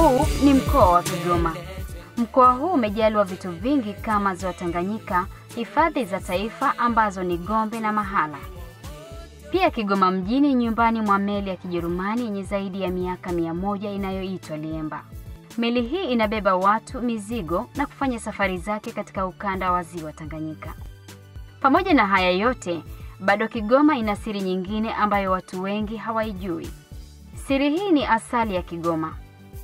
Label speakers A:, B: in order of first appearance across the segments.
A: Huu ni mkoa wa Kigoma. Mkoa huu umejaliwa vitu vingi kama ziwa Tanganyika, hifadhi za taifa ambazo ni Gombe na Mahala. Pia Kigoma mjini ni nyumbani mwa meli ya Kijerumani yenye zaidi ya miaka mia moja inayoitwa Liemba. Meli hii inabeba watu, mizigo na kufanya safari zake katika ukanda wa ziwa Tanganyika. Pamoja na haya yote, bado Kigoma ina siri nyingine ambayo watu wengi hawaijui. Siri hii ni asali ya Kigoma.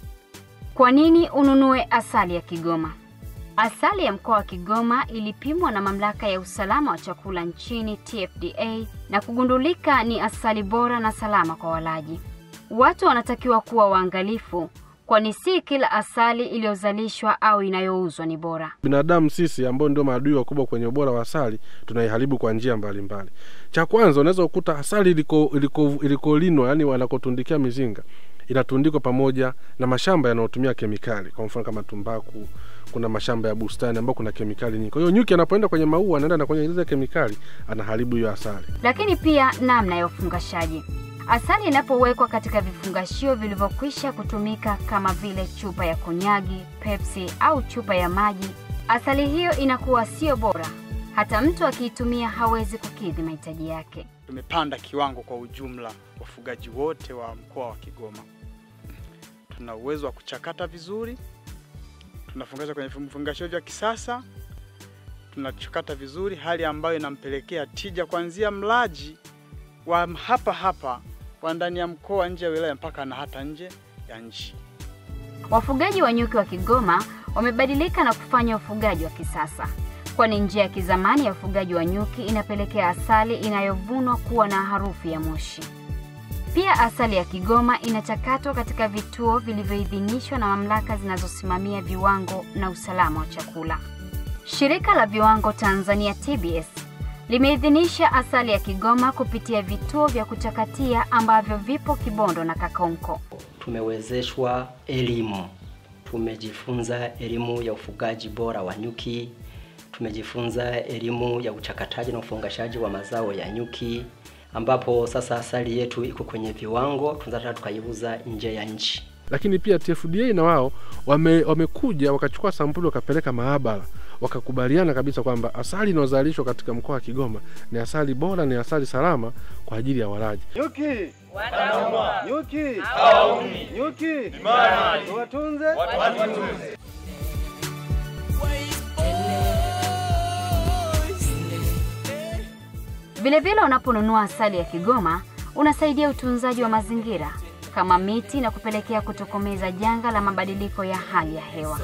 A: Kwa nini ununue asali ya Kigoma? Asali ya mkoa wa Kigoma ilipimwa na mamlaka ya usalama wa chakula nchini TFDA na kugundulika ni asali bora na salama kwa walaji. Watu wanatakiwa kuwa waangalifu, kwani si kila asali iliyozalishwa au inayouzwa ni bora.
B: Binadamu sisi ambao ndio maadui wakubwa kwenye ubora wa asali tunaiharibu kwa njia mbalimbali. Cha kwanza, unaweza kukuta asali iliko iliko ilikolinwa, yani wanakotundikia mizinga inatundikwa pamoja na mashamba yanayotumia kemikali, kwa mfano kama tumbaku. Kuna mashamba ya bustani ambao kuna kemikali nyingi. Kwa hiyo nyuki anapoenda kwenye maua anaenda na kwenye ile kemikali, anaharibu hiyo asali.
A: Lakini pia namna ya ufungashaji. Asali inapowekwa katika vifungashio vilivyokwisha kutumika kama vile chupa ya konyagi, Pepsi au chupa ya maji, asali hiyo inakuwa sio bora. Hata mtu akiitumia hawezi kukidhi mahitaji yake.
C: Tumepanda kiwango kwa ujumla, wafugaji wote wa mkoa wa Kigoma tuna uwezo wa kuchakata vizuri, tunafungasha kwenye vifungashio vya kisasa, tunachakata vizuri, hali ambayo inampelekea tija kuanzia mlaji wa hapa hapa wa ndani ya mkoa, nje ya wilaya, mpaka na hata nje ya nchi.
A: Wafugaji wa nyuki wa Kigoma wamebadilika na kufanya ufugaji wa kisasa, kwani njia ya kizamani ya ufugaji wa nyuki inapelekea asali inayovunwa kuwa na harufu ya moshi. Pia asali ya Kigoma inachakatwa katika vituo vilivyoidhinishwa na mamlaka zinazosimamia viwango na usalama wa chakula. Shirika la Viwango Tanzania TBS limeidhinisha asali ya Kigoma kupitia vituo vya kuchakatia ambavyo vipo Kibondo na Kakonko.
D: Tumewezeshwa elimu, tumejifunza elimu ya ufugaji bora wa nyuki, tumejifunza elimu ya uchakataji na ufungashaji wa mazao ya nyuki ambapo sasa asali yetu iko kwenye viwango, tunataka tukaiuza nje ya nchi.
B: Lakini pia TFDA na wao wame, wamekuja wakachukua sampuli wakapeleka maabara wakakubaliana kabisa kwamba asali inayozalishwa katika mkoa wa Kigoma ni asali bora, ni asali salama kwa ajili ya walaji.
E: Nyuki wanauma, nyuki hawaumi, nyuki tuwatunze, watunze.
A: Vilevile, unaponunua asali ya Kigoma unasaidia utunzaji wa mazingira kama miti na kupelekea kutokomeza janga la mabadiliko ya hali ya hewa.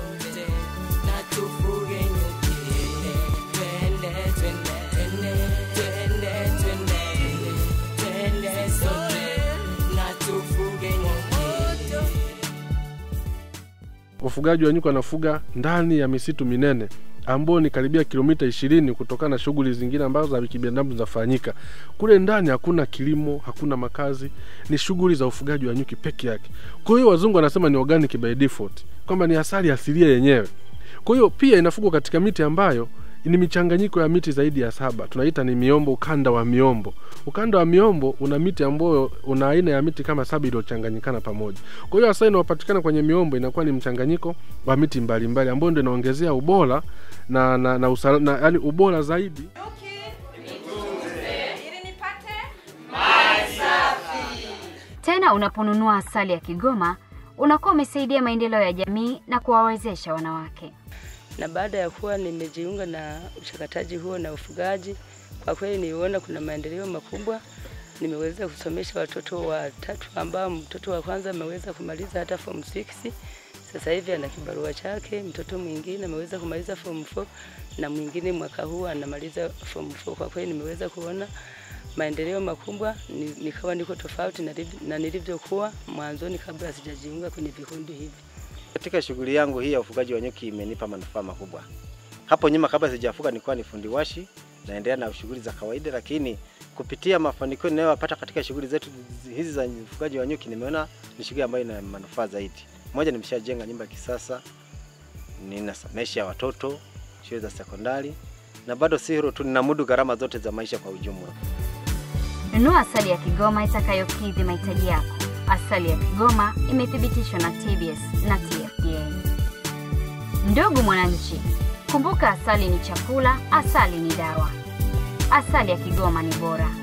B: Wafugaji wa nyuki wanafuga ndani ya misitu minene ambao ni karibia kilomita ishirini kutokana na shughuli zingine ambazo za kibinadamu zinafanyika kule ndani. Hakuna kilimo, hakuna makazi, ni shughuli za ufugaji wa nyuki peke yake. Kwa hiyo wazungu wanasema ni organic by default, kwamba ni asali asilia yenyewe. Kwa hiyo pia inafugwa katika miti ambayo ni michanganyiko ya miti zaidi ya saba, tunaita ni miombo, ukanda wa miombo. Ukanda wa miombo una miti ambayo una aina ya miti kama saba iliyochanganyikana pamoja. Kwa hiyo asali inayopatikana kwenye miombo inakuwa ni mchanganyiko wa miti mbalimbali ambayo ndio inaongezea ubora na na, na, usala, na yani ubora zaidi.
A: Tena unaponunua asali ya Kigoma unakuwa umesaidia maendeleo ya jamii na kuwawezesha wanawake.
F: Na baada ya kuwa nimejiunga na uchakataji huo na ufugaji, kwa kweli niliona kuna maendeleo makubwa. Nimeweza kusomesha watoto watatu ambao mtoto wa kwanza ameweza kumaliza hata form 6 sasa hivi ana kibarua chake. Mtoto mwingine ameweza kumaliza form 4 na mwingine mwaka huu anamaliza form 4. Kwa kweli nimeweza kuona maendeleo makubwa, nikawa niko tofauti na nilivyokuwa mwanzoni kabla sijajiunga kwenye vikundi hivi.
G: Katika shughuli yangu hii ya ufugaji wa nyuki imenipa manufaa makubwa. Hapo nyuma kabla sijafuga nilikuwa ni fundi washi, naendelea na shughuli za kawaida, lakini kupitia mafanikio ninayopata katika shughuli zetu hizi za ufugaji wa nyuki nimeona ni shughuli ambayo ina manufaa zaidi. Moja, nimeshajenga nyumba ya kisasa, ninasomesha watoto shule za sekondari, na bado si hilo tu, ninamudu gharama zote za maisha kwa ujumla.
A: Nunua asali ya Kigoma itakayokidhi mahitaji yako. Asali ya Kigoma imethibitishwa na TBS na TFDA. Ndugu mwananchi, kumbuka asali ni chakula, asali ni dawa. Asali ya Kigoma ni bora.